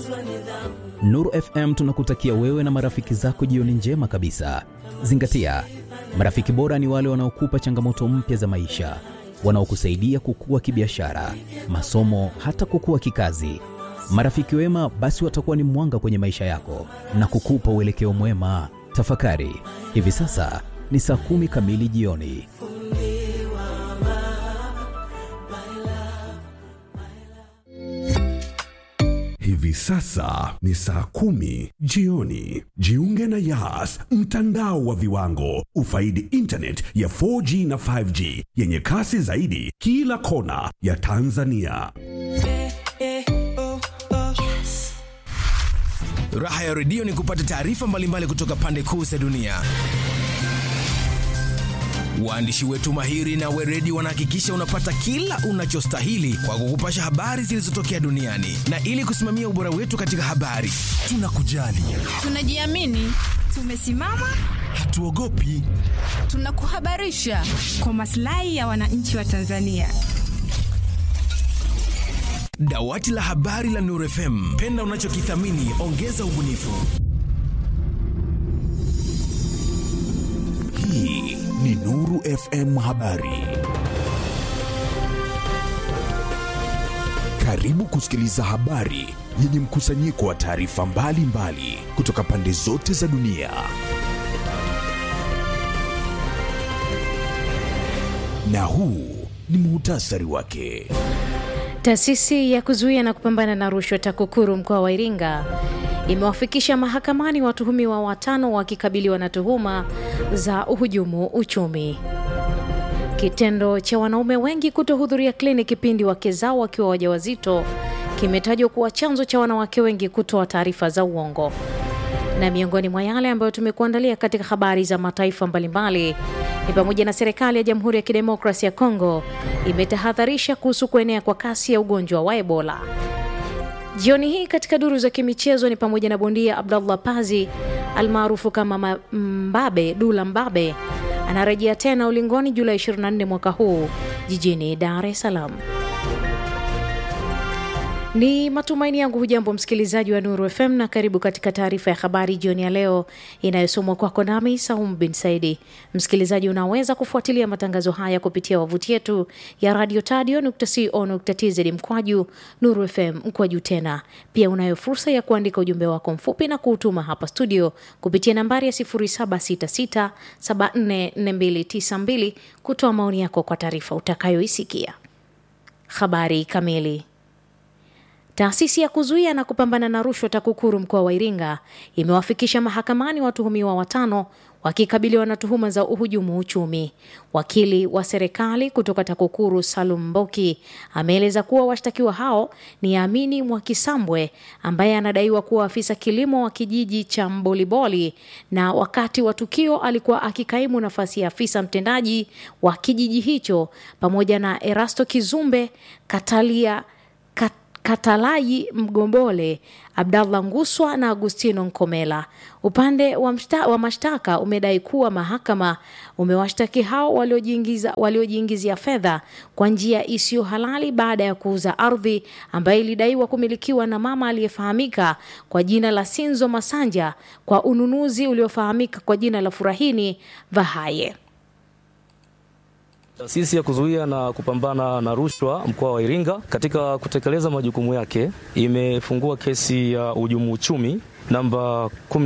Nuru FM tunakutakia wewe na marafiki zako jioni njema kabisa. Zingatia, marafiki bora ni wale wanaokupa changamoto mpya za maisha, wanaokusaidia kukua kibiashara, masomo, hata kukua kikazi. Marafiki wema basi watakuwa ni mwanga kwenye maisha yako na kukupa uelekeo mwema. Tafakari, hivi sasa ni saa kumi kamili jioni. Hivi sasa ni saa kumi jioni. Jiunge na Yas, mtandao wa viwango. Ufaidi internet ya 4G na 5G yenye kasi zaidi kila kona ya Tanzania. Raha ya redio ni kupata taarifa mbalimbali kutoka pande kuu za dunia. Waandishi wetu mahiri na weredi wanahakikisha unapata kila unachostahili kwa kukupasha habari zilizotokea duniani, na ili kusimamia ubora wetu katika habari, tunakujali, Tunajiamini, tumesimama, hatuogopi. tunakuhabarisha kwa maslahi ya wananchi wa Tanzania. Dawati la habari la Nuru FM, penda unachokithamini, ongeza ubunifu. Hii ni Nuru FM Habari. Karibu kusikiliza habari yenye mkusanyiko wa taarifa mbalimbali kutoka pande zote za dunia. Na huu ni muhtasari wake. Taasisi ya kuzuia na kupambana na rushwa TAKUKURU mkoa wa Iringa imewafikisha mahakamani watuhumiwa watano wakikabiliwa na tuhuma za uhujumu uchumi. Kitendo cha wanaume wengi kutohudhuria kliniki pindi wake zao wakiwa wajawazito kimetajwa kuwa chanzo cha wanawake wengi kutoa taarifa za uongo. Na miongoni mwa yale ambayo tumekuandalia katika habari za mataifa mbalimbali ni pamoja na serikali ya Jamhuri ya Kidemokrasia ya Kongo imetahadharisha kuhusu kuenea kwa kasi ya ugonjwa wa Ebola. Jioni hii katika duru za kimichezo ni pamoja na bondia Abdallah Pazi almaarufu kama Ma- Mbabe Dula Mbabe anarejea tena ulingoni Julai 24 mwaka huu jijini Dar es Salaam. Ni matumaini yangu hujambo msikilizaji wa Nuru FM na karibu katika taarifa ya habari jioni ya leo inayosomwa kwako nami Saum bin Saidi. Msikilizaji, unaweza kufuatilia matangazo haya kupitia wavuti yetu ya radio tadio.co.tz mkwaju Nuru FM mkwaju tena. Pia unayo fursa ya kuandika ujumbe wako mfupi na kuutuma hapa studio kupitia nambari ya 0766744292 kutoa maoni yako kwa taarifa utakayoisikia. Habari kamili. Taasisi ya kuzuia na kupambana na rushwa TAKUKURU mkoa wa Iringa imewafikisha mahakamani watuhumiwa watano wakikabiliwa na tuhuma za uhujumu uchumi. Wakili wa serikali kutoka TAKUKURU Salum Mboki ameeleza kuwa washtakiwa hao ni Amini Mwakisambwe ambaye anadaiwa kuwa afisa kilimo wa kijiji cha Mboliboli na wakati wa tukio alikuwa akikaimu nafasi ya afisa mtendaji wa kijiji hicho pamoja na Erasto Kizumbe Katalia Kat Katalayi Mgombole, Abdallah Nguswa na Agustino Nkomela. Upande wa, mshta, wa mashtaka umedai kuwa mahakama umewashtaki hao waliojiingiza waliojiingizia fedha kwa njia isiyo halali baada ya kuuza ardhi ambayo ilidaiwa kumilikiwa na mama aliyefahamika kwa jina la Sinzo Masanja kwa ununuzi uliofahamika kwa jina la Furahini Vahaye. Taasisi ya kuzuia na kupambana na rushwa mkoa wa Iringa katika kutekeleza majukumu yake imefungua kesi ya uhujumu uchumi namba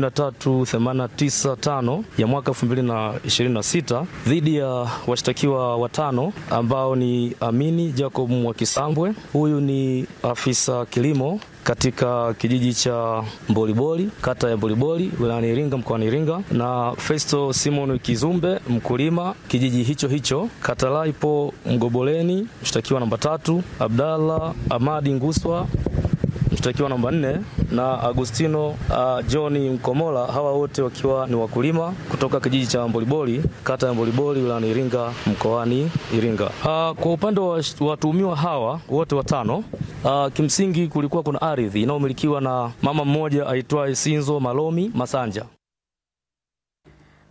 13895 ya mwaka 2026 dhidi ya washtakiwa watano ambao ni Amini Jacob Mwakisambwe, huyu ni afisa kilimo katika kijiji cha Mboliboli, kata ya Mboliboli, wilayani Iringa, mkoani Iringa, na Festo Simon Kizumbe, mkulima kijiji hicho hicho. Katalaipo Mgoboleni, mshtakiwa namba tatu, Abdallah Amadi Nguswa mshtakiwa namba nne na Agustino uh, John Mkomola, hawa wote wakiwa ni wakulima kutoka kijiji cha Mboliboli, kata ya Mboliboli, wilayani Iringa, mkoani Iringa. Uh, kwa upande wa watuhumiwa hawa wote watano Uh, kimsingi kulikuwa kuna ardhi inayomilikiwa na mama mmoja aitwaye Sinzo Malomi Masanja.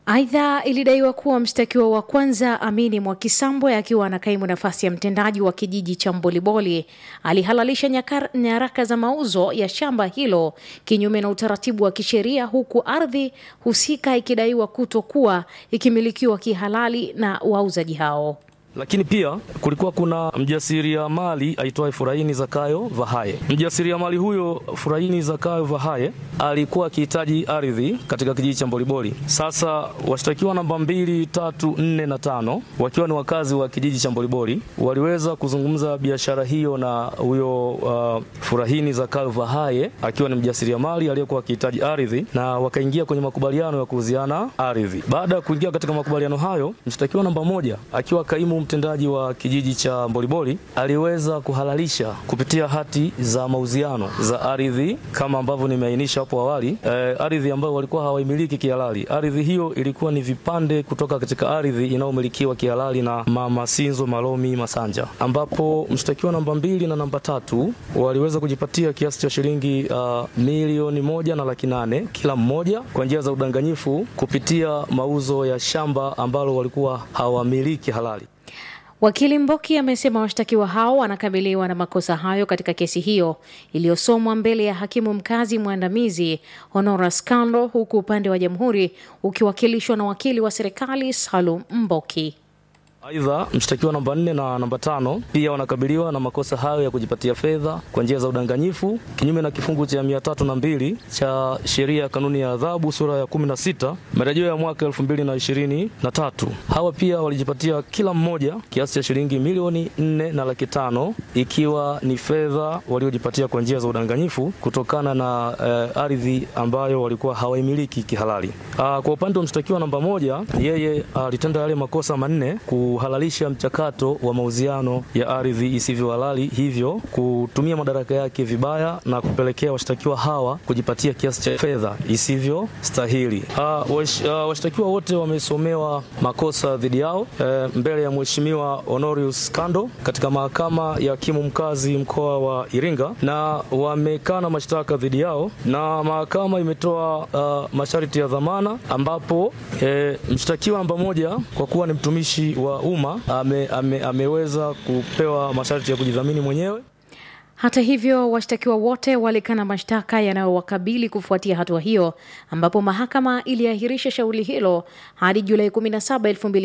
Aidha, ilidaiwa kuwa mshtakiwa wa kwanza Amini Mwakisambwe akiwa anakaimu nafasi ya mtendaji wa kijiji cha Mboliboli alihalalisha nyakar, nyaraka za mauzo ya shamba hilo kinyume na utaratibu wa kisheria, huku ardhi husika ikidaiwa kutokuwa ikimilikiwa kihalali na wauzaji hao. Lakini pia kulikuwa kuna mjasiriamali aitwaye Furahini Zakayo Vahaye. Mjasiriamali huyo Furahini Zakayo Vahaye alikuwa akihitaji ardhi katika kijiji cha Mboliboli. Sasa washtakiwa namba mbili, tatu, nne na tano wakiwa ni wakazi wa kijiji cha Mboliboli waliweza kuzungumza biashara hiyo na huyo uh, Furahini Zakayo Vahaye akiwa ni mjasiriamali aliyekuwa akihitaji ardhi na wakaingia kwenye makubaliano ya kuuziana ardhi. Baada ya kuingia katika makubaliano hayo, mshtakiwa namba moja akiwa kaimu mtendaji wa kijiji cha Mboliboli aliweza kuhalalisha kupitia hati za mauziano za ardhi kama ambavyo nimeainisha hapo awali, eh, ardhi ambayo walikuwa hawaimiliki kihalali. Ardhi hiyo ilikuwa ni vipande kutoka katika ardhi inayomilikiwa kihalali na Mama Sinzo Malomi Masanja, ambapo mshtakiwa namba mbili na namba tatu waliweza kujipatia kiasi cha shilingi uh, milioni moja na laki nane kila mmoja kwa njia za udanganyifu kupitia mauzo ya shamba ambalo walikuwa hawamiliki halali. Wakili Mboki amesema washtakiwa hao wanakabiliwa na makosa hayo katika kesi hiyo iliyosomwa mbele ya hakimu mkazi mwandamizi Honoras Kando, huku upande wa jamhuri ukiwakilishwa na wakili wa serikali Salum Mboki. Aidha, mshtakiwa namba nne na namba tano pia wanakabiliwa na makosa hayo ya kujipatia fedha kwa njia za udanganyifu kinyume na kifungu cha mia tatu na mbili cha sheria ya kanuni ya adhabu sura ya kumi na sita marejeo ya mwaka elfu mbili na ishirini na tatu. Hawa pia walijipatia kila mmoja kiasi cha shilingi milioni nne na laki tano ikiwa ni fedha waliojipatia kwa njia za udanganyifu kutokana na eh, ardhi ambayo walikuwa hawaimiliki kihalali. Ah, kwa upande wa mshtakiwa namba moja, yeye alitenda yale makosa manne kuhalalisha mchakato wa mauziano ya ardhi isivyo halali, hivyo kutumia madaraka yake vibaya na kupelekea washtakiwa hawa kujipatia kiasi cha fedha isivyo stahili. Uh, wash, uh, washtakiwa wote wamesomewa makosa dhidi yao eh, mbele ya Mheshimiwa Honorius Kando katika mahakama ya hakimu mkazi mkoa wa Iringa na wamekana mashtaka dhidi yao, na mahakama imetoa uh, masharti ya dhamana ambapo eh, mshtakiwa namba moja kwa kuwa ni mtumishi wa umma ame, ame, ameweza kupewa masharti ya kujidhamini mwenyewe. Hata hivyo, washtakiwa wote walikana mashtaka yanayowakabili kufuatia hatua hiyo, ambapo mahakama iliahirisha shauri hilo hadi Julai 17,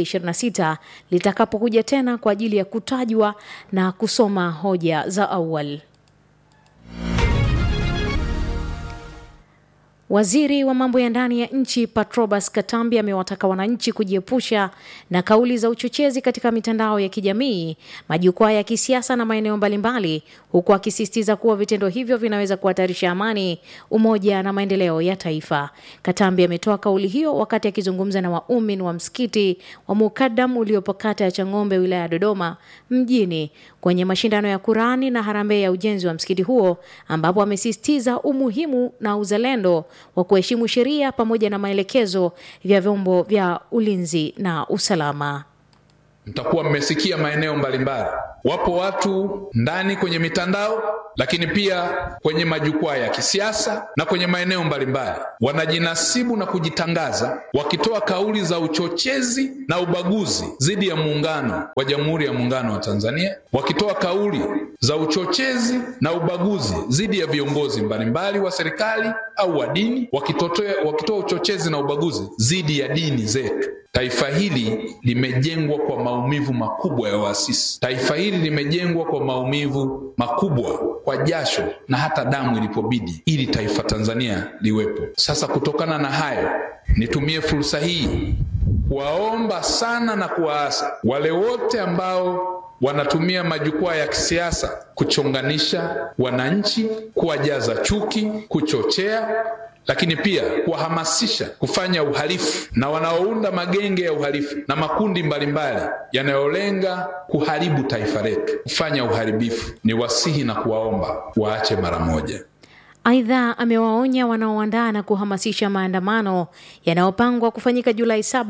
2026 litakapokuja tena kwa ajili ya kutajwa na kusoma hoja za awali. Waziri wa mambo ya ndani ya nchi Patrobas Katambi amewataka wananchi kujiepusha na kauli za uchochezi katika mitandao ya kijamii, majukwaa ya kisiasa na maeneo mbalimbali, huku akisisitiza kuwa vitendo hivyo vinaweza kuhatarisha amani, umoja na maendeleo ya taifa. Katambi ametoa kauli hiyo wakati akizungumza na waumini wa msikiti wa Mukadam uliopo kata ya Chang'ombe, wilaya ya Dodoma mjini kwenye mashindano ya Kurani na harambee ya ujenzi wa msikiti huo, ambapo amesisitiza umuhimu na uzalendo wa kuheshimu sheria pamoja na maelekezo vya vyombo vya ulinzi na usalama. Mtakuwa mmesikia maeneo mbalimbali, wapo watu ndani kwenye mitandao, lakini pia kwenye majukwaa ya kisiasa na kwenye maeneo mbalimbali wanajinasibu na kujitangaza wakitoa kauli za uchochezi na ubaguzi dhidi ya muungano wa Jamhuri ya Muungano wa Tanzania, wakitoa kauli za uchochezi na ubaguzi dhidi ya viongozi mbalimbali wa serikali au wa dini, wakitotoa wakitoa uchochezi na ubaguzi dhidi ya dini zetu. Taifa hili limejengwa kwa maumivu makubwa ya waasisi. Taifa hili limejengwa kwa maumivu makubwa, kwa jasho na hata damu ilipobidi, ili taifa Tanzania liwepo. Sasa kutokana na hayo, nitumie fursa hii kuwaomba sana na kuwaasa wale wote ambao wanatumia majukwaa ya kisiasa kuchonganisha wananchi, kuwajaza chuki, kuchochea lakini pia kuwahamasisha kufanya uhalifu na wanaounda magenge ya uhalifu na makundi mbalimbali yanayolenga kuharibu taifa letu, kufanya uharibifu, ni wasihi na kuwaomba waache mara moja. Aidha, amewaonya wanaoandaa na kuhamasisha maandamano yanayopangwa kufanyika Julai 7,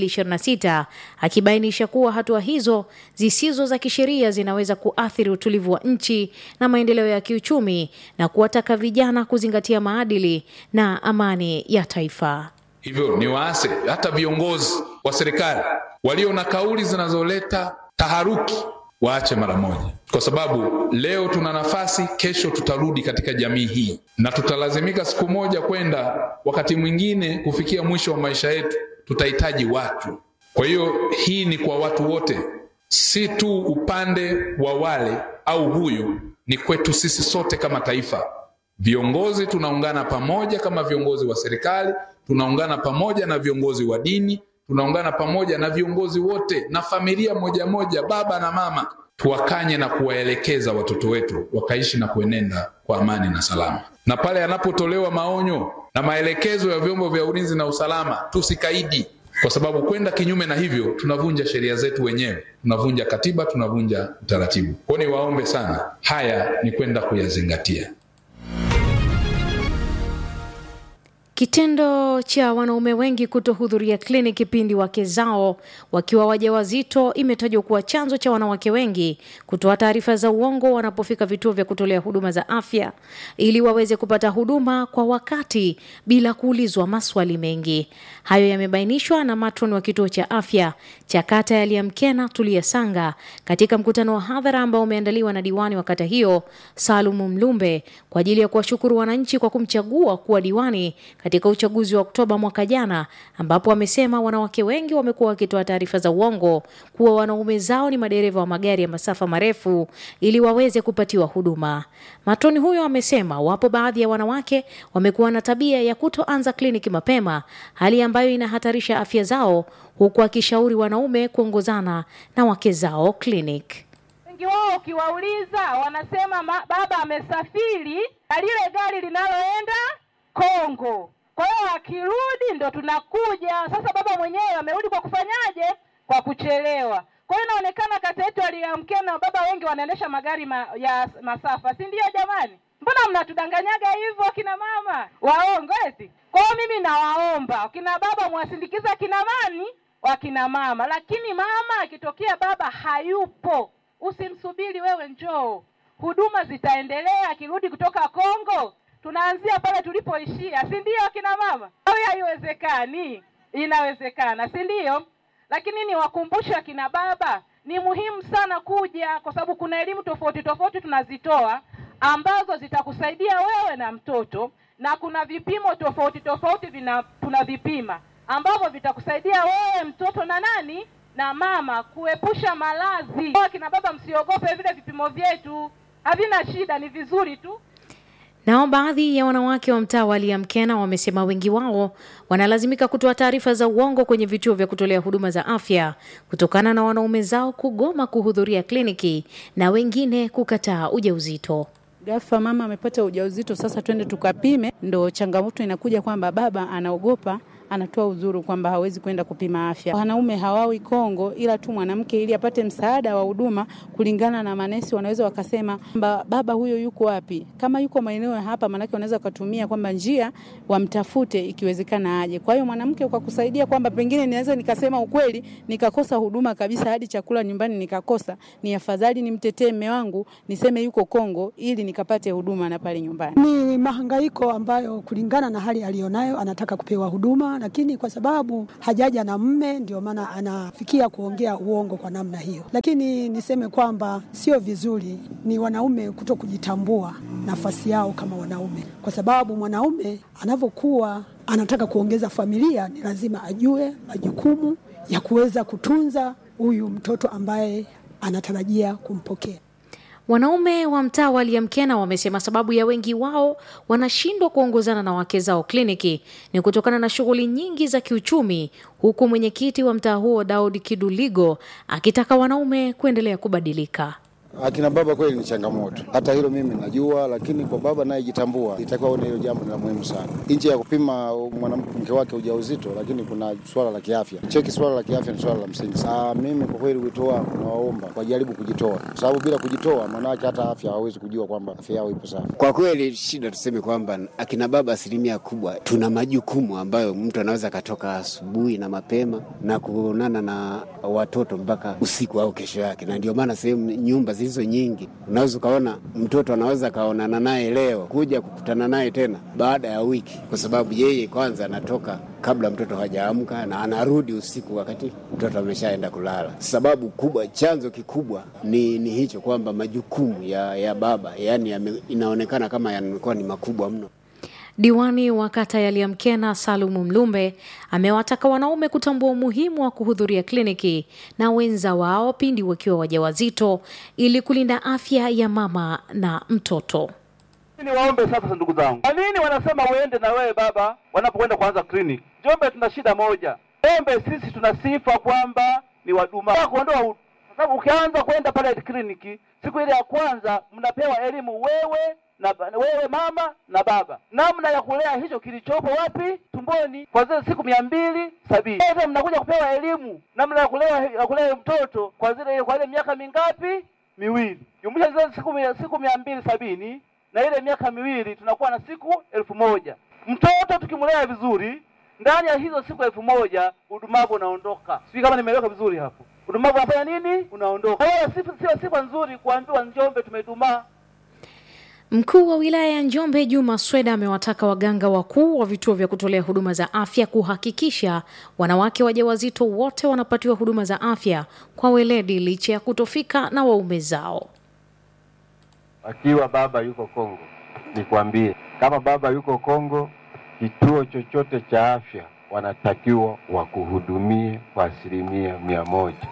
2026 akibainisha kuwa hatua hizo zisizo za kisheria zinaweza kuathiri utulivu wa nchi na maendeleo ya kiuchumi na kuwataka vijana kuzingatia maadili na amani ya taifa. Hivyo ni waase hata viongozi wa serikali walio na kauli zinazoleta taharuki waache mara moja, kwa sababu leo tuna nafasi, kesho tutarudi katika jamii hii na tutalazimika siku moja kwenda, wakati mwingine kufikia mwisho wa maisha yetu tutahitaji watu. Kwa hiyo hii ni kwa watu wote, si tu upande wa wale au huyu, ni kwetu sisi sote kama taifa. Viongozi tunaungana pamoja kama viongozi wa serikali, tunaungana pamoja na viongozi wa dini, tunaungana pamoja na viongozi wote na familia moja moja, baba na mama, tuwakanye na kuwaelekeza watoto wetu wakaishi na kuenenda kwa amani na salama. Na pale yanapotolewa maonyo na maelekezo ya vyombo vya ulinzi na usalama, tusikaidi, kwa sababu kwenda kinyume na hivyo tunavunja sheria zetu wenyewe, tunavunja katiba, tunavunja utaratibu. Kwa hiyo niwaombe sana, haya ni kwenda kuyazingatia. Kitendo cha wanaume wengi kutohudhuria kliniki pindi wake zao wakiwa wajawazito imetajwa kuwa chanzo cha wanawake wengi kutoa taarifa za uongo wanapofika vituo vya kutolea huduma za afya ili waweze kupata huduma kwa wakati bila kuulizwa maswali mengi. Hayo yamebainishwa na matron wa kituo cha afya cha kata ya Liamkena Tulia Sanga katika mkutano wa hadhara ambao umeandaliwa na diwani wa kata hiyo Salumu Mlumbe kwa ajili ya kuwashukuru wananchi kwa kumchagua kuwa diwani katika uchaguzi wa Oktoba mwaka jana, ambapo wamesema wanawake wengi wamekuwa wakitoa taarifa za uongo kuwa wanaume zao ni madereva wa magari ya masafa marefu ili waweze kupatiwa huduma. Matoni huyo amesema wapo baadhi ya wanawake wamekuwa na tabia ya kutoanza kliniki mapema, hali ambayo inahatarisha afya zao, huku akishauri wanaume kuongozana na wake zao kliniki. Wengi wao ukiwauliza wanasema ma, baba amesafiri na lile gari linaloenda Kongo. Kwa hiyo akirudi ndo tunakuja sasa. Baba mwenyewe amerudi kwa kufanyaje? Kwa kuchelewa. Kwa hiyo inaonekana kata yetu aliamkia na baba wengi wanaendesha magari ma, ya masafa, si ndio? Jamani, mbona mnatudanganyaga hivyo akina mama waongo eti? Kwa hiyo mimi nawaomba akina baba mwasindikiza akina mani wakina mama, lakini mama akitokea baba hayupo, usimsubiri wewe, njoo, huduma zitaendelea. Akirudi kutoka Kongo tunaanzia pale tulipoishia, si ndio akina mama? Au haiwezekani? Inawezekana, si ndio? Lakini niwakumbushe akina baba, ni muhimu sana kuja, kwa sababu kuna elimu tofauti tofauti tunazitoa ambazo zitakusaidia wewe na mtoto, na kuna vipimo tofauti tofauti vina tunavipima ambavyo vitakusaidia wewe mtoto na nani na mama kuepusha maradhi. Akina baba, msiogope vile vipimo vyetu, havina shida, ni vizuri tu. Nao baadhi ya wanawake wa mtaa wa Liamkena wamesema wengi wao wanalazimika kutoa taarifa za uongo kwenye vituo vya kutolea huduma za afya kutokana na wanaume zao kugoma kuhudhuria kliniki na wengine kukataa ujauzito. Ghafla mama amepata ujauzito, sasa twende tukapime. Ndo changamoto inakuja kwamba baba anaogopa anatoa udhuru kwamba hawezi kwenda kupima afya. Wanaume hawawi Kongo, ila tu mwanamke ili apate msaada wa huduma kulingana na manesi, wanaweza wakasema kwamba baba huyo yuko wapi. Kama yuko maeneo ya hapa, maanake wanaweza wakatumia kwamba njia wamtafute, ikiwezekana aje. Kwa hiyo mwanamke kwa kusaidia kwamba pengine ninaweza nikasema ukweli nikakosa huduma kabisa, hadi chakula nyumbani nikakosa, ni afadhali nimtetee mme wangu niseme yuko Kongo ili nikapate huduma na pale nyumbani. Ni mahangaiko ambayo kulingana na hali aliyonayo anataka kupewa huduma lakini kwa sababu hajaja na mme ndio maana anafikia kuongea uongo kwa namna hiyo. Lakini niseme kwamba sio vizuri, ni wanaume kuto kujitambua nafasi yao kama wanaume, kwa sababu mwanaume anavyokuwa anataka kuongeza familia, ni lazima ajue majukumu ya kuweza kutunza huyu mtoto ambaye anatarajia kumpokea. Wanaume wa mtaa wa Liamkena wamesema sababu ya wengi wao wanashindwa kuongozana na wake zao kliniki ni kutokana na shughuli nyingi za kiuchumi, huku mwenyekiti wa mtaa huo Daud Kiduligo akitaka wanaume kuendelea kubadilika. Akina baba kweli ni changamoto, hata hilo mimi najua, lakini kwa baba anayejitambua itakuwa ona hilo jambo ni la muhimu sana, nje ya kupima mwanamke wake ujauzito, lakini kuna swala la kiafya. Cheki, swala la kiafya ni swala la msingi sana. Mimi kwa kweli wito wangu nawaomba wajaribu kujitoa, kwa sababu bila kujitoa, maanake hata afya hawawezi kujua kwamba afya yao ipo safi. Kwa kweli shida tuseme kwamba akina baba asilimia kubwa tuna majukumu ambayo mtu anaweza akatoka asubuhi na mapema na kuonana na watoto mpaka usiku au kesho yake, na ndio maana sehemu nyumba zilizo nyingi. Unaweza ukaona mtoto anaweza akaonana naye leo kuja kukutana naye tena baada ya wiki, kwa sababu yeye kwanza anatoka kabla mtoto hajaamka na anarudi usiku wakati mtoto ameshaenda kulala. Sababu kubwa, chanzo kikubwa ni, ni hicho kwamba majukumu ya, ya baba yani yame, inaonekana kama yamekuwa ni makubwa mno. Diwani wa kata ya Liamkena Salumu Mlumbe amewataka wanaume kutambua umuhimu wa kuhudhuria kliniki na wenza wao pindi wakiwa wajawazito ili kulinda afya ya mama na mtoto. Ni waombe sasa, ndugu zangu, kwa nini wanasema uende na wewe baba wanapokwenda kuanza kliniki? Njombe tuna shida moja, Njombe sisi tuna sifa kwamba ni waduma kuondoa, kwa sababu ukianza kwenda pale kliniki siku ile ya kwanza mnapewa elimu wewe na wewe mama na baba, namna ya kulea hicho kilichopo wapi tumboni kwa zile siku mia mbili sabini. Sasa mnakuja kupewa elimu namna ya kulea ya kulea mtoto kwa zile kwa ile miaka mingapi? Miwili. Jumlisha zile siku mia, siku mia mbili sabini na ile miaka miwili, tunakuwa na siku elfu moja. Mtoto tukimlea vizuri, ndani ya hizo siku elfu moja udumavu unaondoka. Sijui kama nimeeleweka vizuri hapo. Udumavu unafanya nini? Unaondoka. Kwa hiyo sio sifa nzuri kuambiwa Njombe tumedumaa. Mkuu wa wilaya ya Njombe Juma Sweda amewataka waganga wakuu wa vituo vya kutolea huduma za afya kuhakikisha wanawake wajawazito wote wanapatiwa huduma za afya kwa weledi licha ya kutofika na waume zao. Akiwa baba yuko Kongo, nikwambie kama baba yuko Kongo, kituo chochote cha afya wanatakiwa wakuhudumie kwa asilimia mia moja.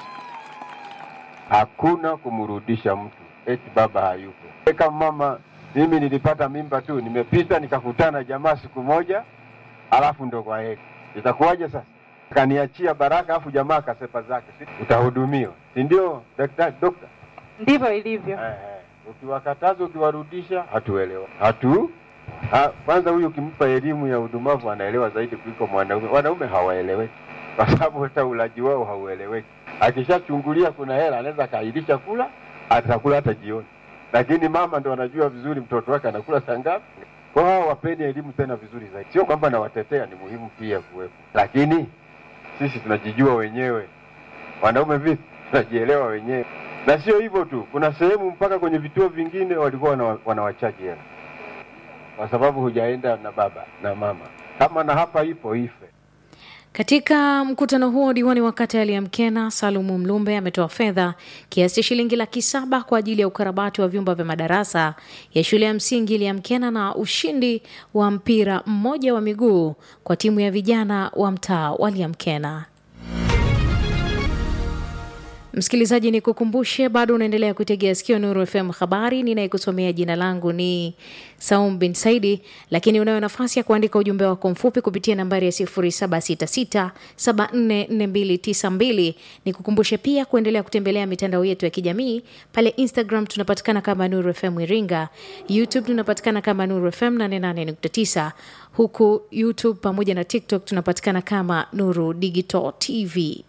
Hakuna kumrudisha mtu eti baba hayupo. Kama mama mimi nilipata mimba tu, nimepita nikakutana jamaa siku moja, alafu ndo kwa heri. Itakuwaje sasa? Kaniachia baraka, alafu jamaa akasepa zake, si utahudumiwa, si ndio daktari, dokta? Ndivyo ilivyo. Eh, eh. Ukiwakataza ukiwarudisha, hatuelewa hatu ha, kwanza huyu ukimpa elimu ya udumavu anaelewa zaidi kuliko mwanaume. Wanaume hawaeleweki kwa sababu hata ulaji wao haueleweki. Akishachungulia kuna hela, anaweza akaahirisha kula, atakula hata jioni lakini mama ndo anajua vizuri mtoto wake anakula saa ngapi. Kwa hao wapeni elimu tena vizuri zaidi. Sio kwamba nawatetea, ni muhimu pia kuwepo, lakini sisi tunajijua wenyewe. Wanaume vipi? Tunajielewa wenyewe, na sio hivyo tu, kuna sehemu mpaka kwenye vituo vingine walikuwa wana, wanawachaji hela kwa sababu hujaenda na baba na mama. Kama na hapa ipo ife. Katika mkutano huo diwani wa kata ya Liamkena Salumu Mlumbe ametoa fedha kiasi cha shilingi laki saba kwa ajili ya ukarabati wa vyumba vya madarasa ya shule ya msingi Liamkena na ushindi wa mpira mmoja wa miguu kwa timu ya vijana wa mtaa wa Liamkena. Msikilizaji, ni kukumbushe bado unaendelea kuitegea sikio Nuru FM habari. Ninayekusomea jina langu ni Saum bin Saidi, lakini unayo nafasi ya kuandika ujumbe wako mfupi kupitia nambari ya 0766744292. Ni kukumbushe pia kuendelea kutembelea mitandao yetu ya kijamii pale Instagram tunapatikana kama Nuru FM Iringa, YouTube tunapatikana kama Nuru FM 88.9, huku YouTube pamoja na TikTok tunapatikana kama Nuru Digital TV.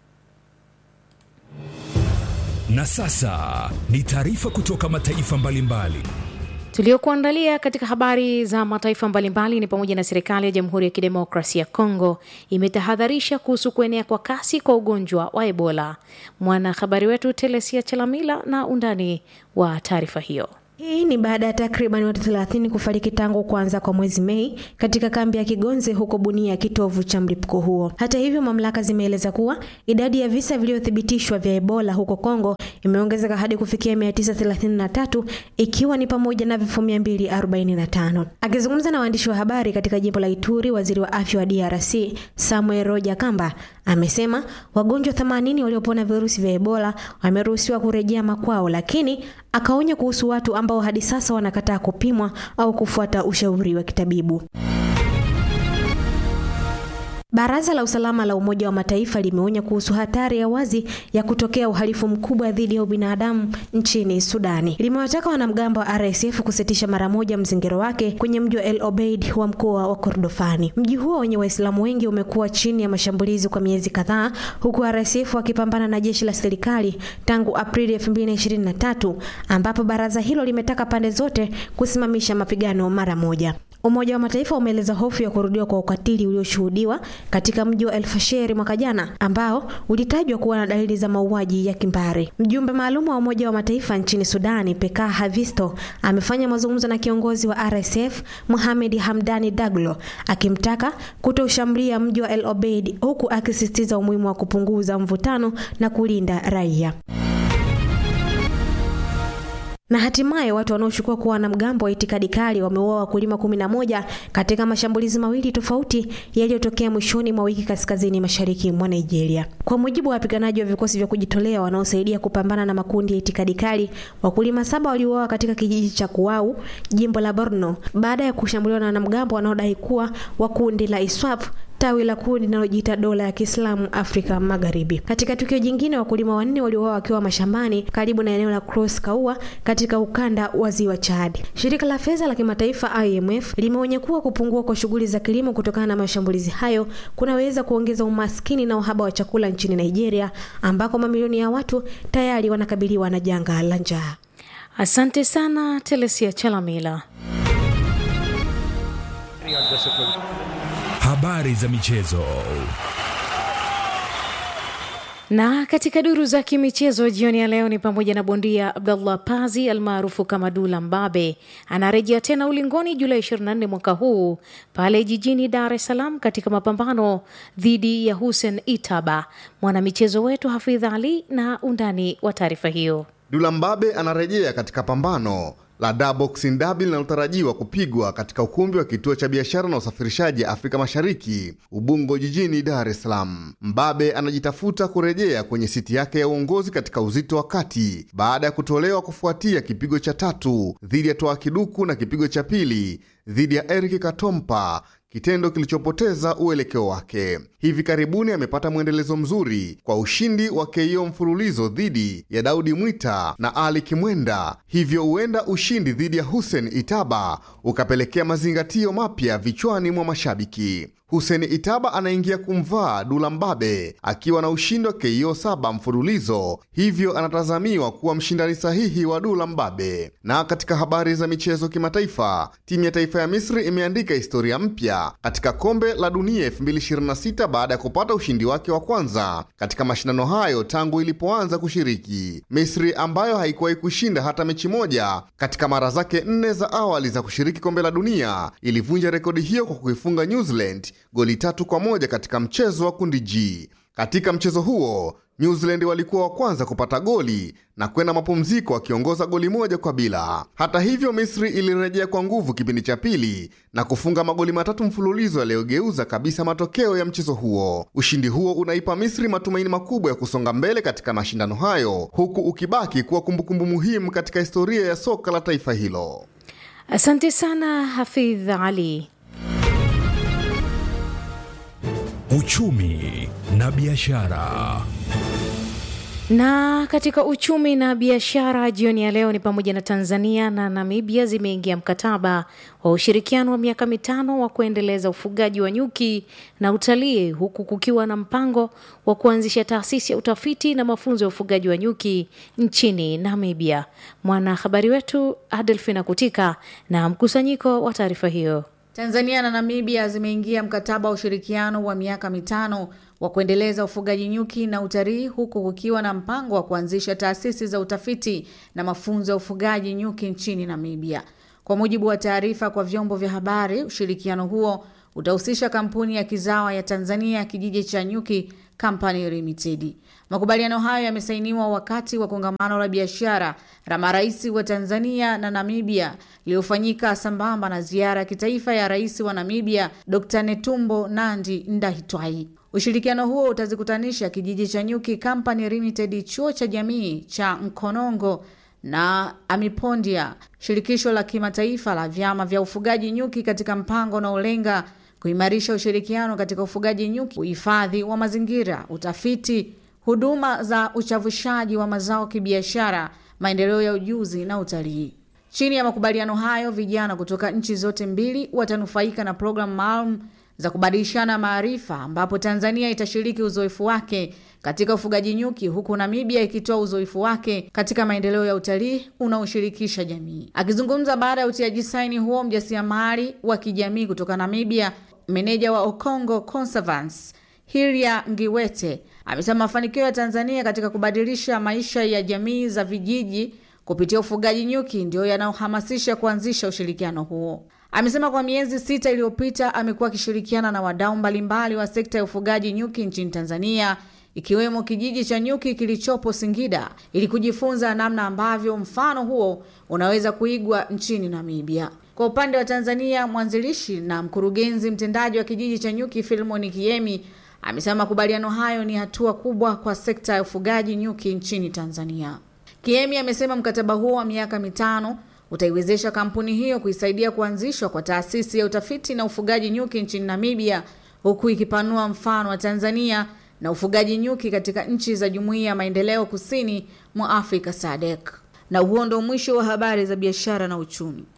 Na sasa ni taarifa kutoka mataifa mbalimbali. Tuliokuandalia katika habari za mataifa mbalimbali ni pamoja na serikali ya Jamhuri ya Kidemokrasia ya Kongo imetahadharisha kuhusu kuenea kwa kasi kwa ugonjwa wa Ebola. Mwanahabari wetu Telesia Chalamila na undani wa taarifa hiyo. Hii ni baada ya takriban watu 30 kufariki tangu kuanza kwa mwezi Mei katika kambi ya Kigonze huko Bunia, kitovu cha mlipuko huo. Hata hivyo, mamlaka zimeeleza kuwa idadi ya visa vilivyothibitishwa vya Ebola huko Kongo imeongezeka hadi kufikia 933 ikiwa ni pamoja na vifo 245. Akizungumza na waandishi wa habari katika jimbo la Ituri, waziri wa afya wa DRC Samuel Roja Kamba amesema wagonjwa 80 waliopona virusi vya Ebola wameruhusiwa kurejea makwao, lakini akaonya kuhusu watu ambao hadi sasa wanakataa kupimwa au kufuata ushauri wa kitabibu. Baraza la usalama la Umoja wa Mataifa limeonya kuhusu hatari ya wazi ya kutokea uhalifu mkubwa dhidi ya ubinadamu nchini Sudani. Limewataka wanamgambo wa RSF kusitisha mara moja mzingiro wake kwenye mji wa El Obeid wa mkoa wa Kordofani. Mji huo wenye Waislamu wengi umekuwa chini ya mashambulizi kwa miezi kadhaa, huku RSF wakipambana na jeshi la serikali tangu Aprili 2023 ambapo baraza hilo limetaka pande zote kusimamisha mapigano mara moja. Umoja wa Mataifa umeeleza hofu ya kurudiwa kwa ukatili ulioshuhudiwa katika mji wa El Fasher mwaka jana ambao ulitajwa kuwa na dalili za mauaji ya kimbari. Mjumbe maalum wa Umoja wa Mataifa nchini Sudani, Peka Havisto, amefanya mazungumzo na kiongozi wa RSF Mohamed Hamdani Daglo akimtaka kutoshambulia mji wa El Obeid, huku akisisitiza umuhimu wa kupunguza mvutano na kulinda raia na hatimaye watu wanaoshukiwa kuwa wanamgambo wa itikadi kali wameua wakulima kumi na moja katika mashambulizi mawili tofauti yaliyotokea mwishoni mwa wiki kaskazini mashariki mwa Nigeria. Kwa mujibu wa wapiganaji wa vikosi vya kujitolea wanaosaidia kupambana na makundi ya itikadi kali, wakulima saba waliuawa katika kijiji cha Kuwau, jimbo la Borno, baada ya kushambuliwa na wanamgambo wanaodai kuwa wa kundi la ISWAP tawi la kundi linalojiita dola ya Kiislamu Afrika Magharibi. Katika tukio jingine, wakulima wanne waliuawa wakiwa mashambani karibu na eneo la Cross Kaua katika ukanda wa ziwa Chad. Shirika la fedha la kimataifa IMF limeonya kuwa kupungua kwa shughuli za kilimo kutokana na mashambulizi hayo kunaweza kuongeza umaskini na uhaba wa chakula nchini Nigeria, ambako mamilioni ya watu tayari wanakabiliwa na janga la njaa. Asante sana Telesia Chalamila. Habari za michezo. Na katika duru za kimichezo jioni ya leo ni pamoja na bondia Abdullah Pazi almaarufu kama Dula Mbabe anarejea tena ulingoni Julai 24 mwaka huu pale jijini Dar es Salaam katika mapambano dhidi ya Hussein Itaba. Mwanamichezo wetu Hafidh Ali na undani wa taarifa hiyo. Dula Mbabe anarejea katika pambano la Da Boxing Derby linalotarajiwa kupigwa katika ukumbi wa kituo cha biashara na usafirishaji Afrika Mashariki, Ubungo, jijini Dar es Salaam. Mbabe anajitafuta kurejea kwenye siti yake ya uongozi katika uzito wa kati baada ya kutolewa kufuatia kipigo cha tatu dhidi ya Toa Kiduku na kipigo cha pili dhidi ya Eric Katompa, kitendo kilichopoteza uelekeo wake. Hivi karibuni amepata mwendelezo mzuri kwa ushindi wa KO mfululizo dhidi ya Daudi Mwita na Ali Kimwenda, hivyo huenda ushindi dhidi ya Hussein Itaba ukapelekea mazingatio mapya vichwani mwa mashabiki. Hussein Itaba anaingia kumvaa Dula Mbabe akiwa na ushindi wa KO saba mfululizo, hivyo anatazamiwa kuwa mshindani sahihi wa Dula Mbabe. Na katika habari za michezo kimataifa, timu ya taifa ya Misri imeandika historia mpya katika kombe la dunia 2026 baada ya kupata ushindi wake wa kwanza katika mashindano hayo tangu ilipoanza kushiriki. Misri ambayo haikuwahi kushinda hata mechi moja katika mara zake nne za awali za kushiriki kombe la dunia ilivunja rekodi hiyo kwa kuifunga New Zealand goli tatu kwa moja katika mchezo wa kundi G. Katika mchezo huo New Zealand walikuwa wa kwanza kupata goli na kwenda mapumziko wakiongoza goli moja kwa bila. Hata hivyo, Misri ilirejea kwa nguvu kipindi cha pili na kufunga magoli matatu mfululizo yaliyogeuza kabisa matokeo ya mchezo huo. Ushindi huo unaipa Misri matumaini makubwa ya kusonga mbele katika mashindano hayo, huku ukibaki kuwa kumbukumbu muhimu katika historia ya soka la taifa hilo. Asante sana Hafidh Ali. Uchumi na biashara. Na katika uchumi na biashara jioni ya leo ni pamoja na Tanzania na Namibia zimeingia mkataba wa ushirikiano wa miaka mitano wa kuendeleza ufugaji wa nyuki na utalii huku kukiwa na mpango wa kuanzisha taasisi ya utafiti na mafunzo ya ufugaji wa nyuki nchini Namibia. Mwanahabari wetu Adelfina Kutika na mkusanyiko wa taarifa hiyo. Tanzania na Namibia zimeingia mkataba wa ushirikiano wa miaka mitano wa kuendeleza ufugaji nyuki na utalii huku kukiwa na mpango wa kuanzisha taasisi za utafiti na mafunzo ya ufugaji nyuki nchini Namibia. Kwa mujibu wa taarifa kwa vyombo vya habari, ushirikiano huo utahusisha kampuni ya kizawa ya Tanzania kijiji cha nyuki Company Limited. Makubaliano hayo yamesainiwa wakati wa kongamano la biashara la marais wa Tanzania na Namibia iliyofanyika sambamba na ziara ya kitaifa ya rais wa Namibia Dr. Netumbo Nandi Ndaitwai. Ushirikiano huo utazikutanisha kijiji cha Nyuki Company Limited, chuo cha jamii cha Mkonongo na Amipondia, shirikisho la kimataifa la vyama vya ufugaji nyuki katika mpango unaolenga kuimarisha ushirikiano katika ufugaji nyuki, uhifadhi wa mazingira, utafiti, huduma za uchavushaji wa mazao kibiashara, maendeleo ya ujuzi na utalii. Chini ya makubaliano hayo, vijana kutoka nchi zote mbili watanufaika na programu maalum za kubadilishana maarifa ambapo Tanzania itashiriki uzoefu wake katika ufugaji nyuki huku Namibia ikitoa uzoefu wake katika maendeleo ya utalii unaoshirikisha jamii. Akizungumza baada ya utiaji saini huo, mjasiriamali wa kijamii kutoka Namibia, meneja wa Okongo Conservance Hiria Ngiwete amesema mafanikio ya Tanzania katika kubadilisha maisha ya jamii za vijiji kupitia ufugaji nyuki ndio yanayohamasisha kuanzisha ushirikiano huo. Amesema kwa miezi sita iliyopita amekuwa akishirikiana na wadau mbalimbali wa sekta ya ufugaji nyuki nchini Tanzania ikiwemo kijiji cha nyuki kilichopo Singida ili kujifunza namna ambavyo mfano huo unaweza kuigwa nchini Namibia. Kwa upande wa Tanzania, mwanzilishi na mkurugenzi mtendaji wa kijiji cha nyuki Filmon Kiemi amesema makubaliano hayo ni hatua kubwa kwa sekta ya ufugaji nyuki nchini Tanzania. Kiemi amesema mkataba huo wa miaka mitano utaiwezesha kampuni hiyo kuisaidia kuanzishwa kwa taasisi ya utafiti na ufugaji nyuki nchini Namibia, huku ikipanua mfano wa Tanzania na ufugaji nyuki katika nchi za Jumuiya ya Maendeleo Kusini mwa Afrika SADC. Na huo ndo mwisho wa habari za biashara na uchumi.